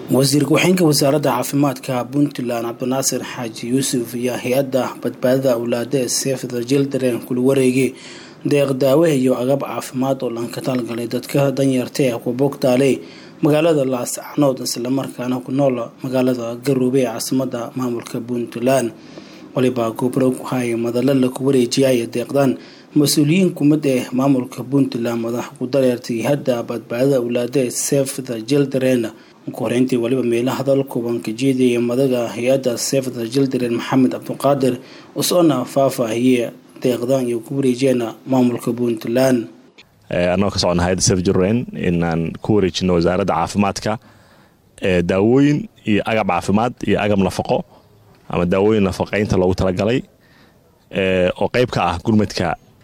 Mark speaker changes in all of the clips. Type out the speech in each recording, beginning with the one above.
Speaker 1: wasiir ku-xigeenka wasaaradda caafimaadka puntland cabdinaasir xaaji yuusuf iyo hay-adda badbaadada awlaada ee seefda jildaren kula wareegay deeq daawe iyo agab caafimaad oo lanka talgalay dadka danyarta ee ku bogtaaley magaalada laascanood islamarkaana ku nool magaalada garoube ee caasimada maamulka puntland waliba gobro ku haya madalo laku wareejiyaya deeqdan mas-uuliyiin kumid ee maamulka puntland madax ku dareertay hadda badbaadada awlaada ee seefda jildaren koreyntii waliba meela hadal kuban ka jeedaya madaga hay-adda seefda jildaren maxamed cabdiqaadir usoona faahfaahiye deeqdan iyo ku wareejeena maamulka puntland
Speaker 2: annagoo ka socona hay-adda sef jildaren inaan ku wareejino wasaaradda caafimaadka daawooyin iyo agab caafimaad iyo agab nafaqo ama daawooyin nafaqeynta loogu talagalay oo qeyb ka ah gurmadka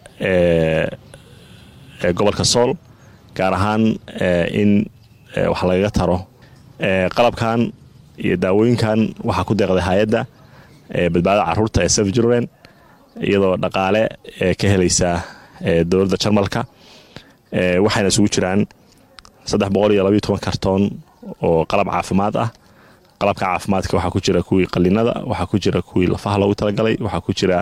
Speaker 2: gobolka sool gaar ahaan in wax lagaga taro qalabkan iyo daawooyinkan waxaa ku deeqday hay-adda badbaadada caruurta ee sef jurlen iyadoo dhaqaale ka helaysa dowladda jarmalka waxayna isugu jiraan saddex boqol iyo labaiyo toban kartoon oo qalab caafimaad ah qalabka caafimaadka waxaa ku jira kuwii qalinada waxaa ku jira kuwii lafaha loogu talagalay waxaa ku jira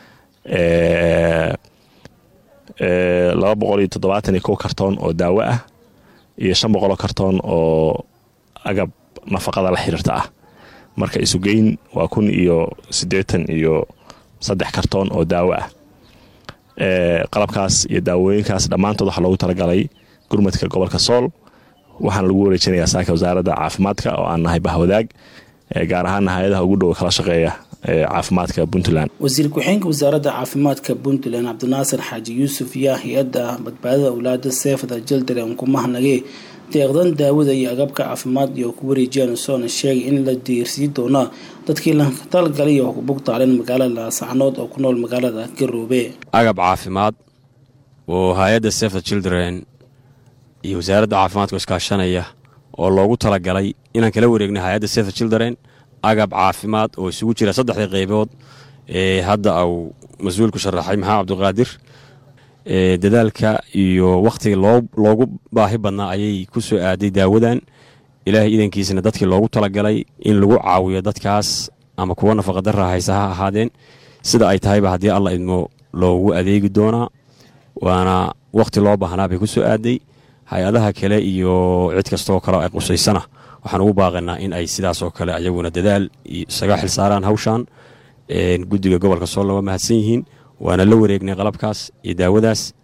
Speaker 2: laba boqol iyo toddobaatan iyo kow kartoon oo daawo ah iyo shan boqoloo kartoon oo agab nafaqada la xiriirta ah marka isugeyn waa kun iyo siddeetan iyo saddex kartoon oo daawo ah qalabkaas iyo daawooyinkaas dhammaantood waxaa loogu talagalay gurmadka gobolka sool waxaana lagu wareejinayaa saaka wasaaradda caafimaadka oo aan nahay bahwadaag gaar ahaana hay-adaha ugu dhow kala shaqeeya caafimaadka puntland
Speaker 1: wasiir ku-xigeenka wasaaradda caafimaadka puntland cabdinaasir xaaji yuusuf yaa hay-adda badbaadada awlaada seefda jildaren ku mahnagay deeqdan daawada iyo agabka caafimaad iyo ku wareejiyaan soona sheegay in la diirsii doona dadkii lanka talgalay oo ku bugtaaleen magaalada laasacnood oo ku nool magaalada garoobe
Speaker 3: agab caafimaad oo hay-adda seefda children iyo wasaaradda caafimaadka iskaashanaya oo loogu talagalay inaan kala wareegna hay-adda seefda children agab caafimaad oo isugu jira saddexdii qaybood ee hadda uu mas-uulku sharaxay maxamed cabdiqaadir dadaalka iyo wakhtiga loogu baahi badnaa ayay ku soo aaday daawadan ilaahay idankiisana dadkii loogu talagalay in lagu caawiyo dadkaas ama kuwa nafaqadara haysa ha ahaadeen sida ay tahayba haddii alla idmo loogu adeegi doonaa waana wakhti loo baahnaa bay ku soo aaday hay-adaha kale iyo cid kastoo kale ay qusaysana waxaan ugu baaqaynaa in ay sidaasoo kale ayaguna dadaal isaga xilsaaraan hawshan guddiga gobolka soolna waa mahadsan yihiin waana la wareegnay qalabkaas iyo daawadaas